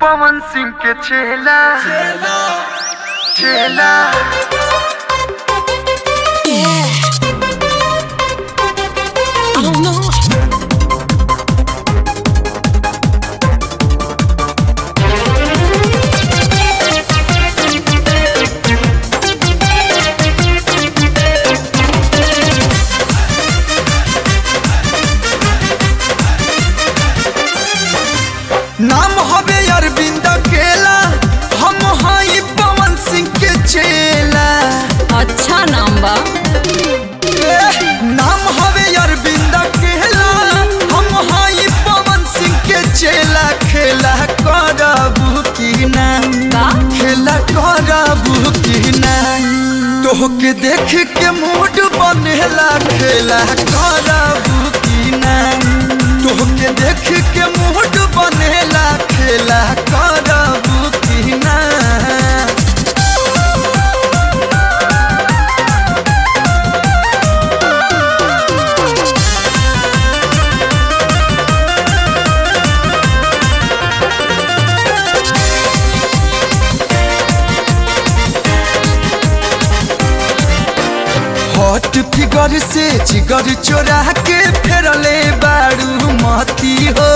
पवन सिंह के चेला चेला I don't know. नाम हवे अरविंद केला हम हई पवन सिंह के चेला अच्छा नाम बा ए, नाम हवे अरविंद केला हम हई पवन सिंह के चेला खेला करबू की ना का खेला करबू की ना तोहके देख के मूड बनेला खेला करबू की ना तोहके देख के मूड बनेला खेला करबू की ना हॉट फिगर से जिगर चोरा के फेरले बारू मती हो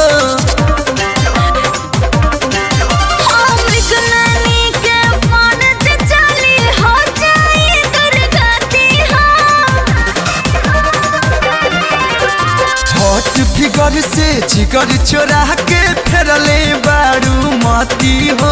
हॉट फिगर से जिगर चोरा के फेरले बारू मती हो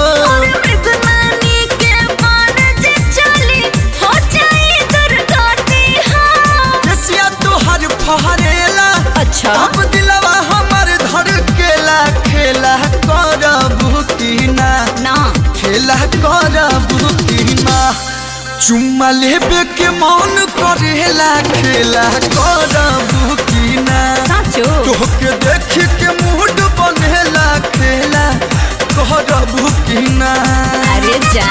केसिया तोहर फहरेला अच्छा अब दिलवा हमर धर केला खेला करबू की ना ना खेला करबू की ना चुम्मा लेबे के मन करेला खेला करबू की ना साचो तोहके देख के मूड बनेला खेला करबू की ना अरे जा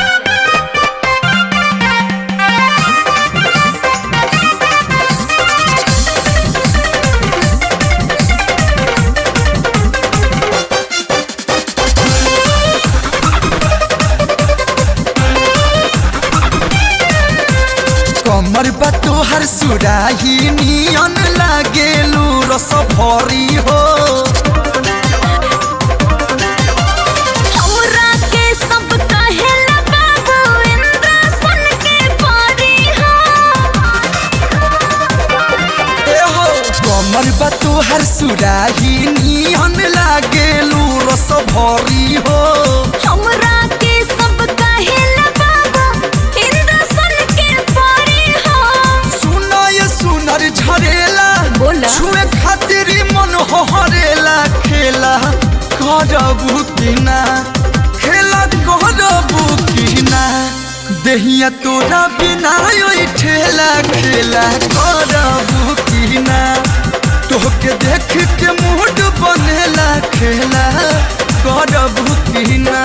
कमर बा तोहर सुराही नियन लागेलू रस भरी हो हमरा के सब कहेला बाबू इंद्र सन के परी हो ए हो कमर बा तोहर सुराही नियन लागेलू रस भरी हो हमरा के सब कहेला बाबू इंद्र सन के परी हो सुनो ये सुनर झरेला बोला। छुए खातिर ही मन हरेला खेला करबू की ना खेला करबू की ना देहिया तोरा बिना ओइ ठेला खेला करबू की ना तोहके देख के मूड बनेला खेला करबू की ना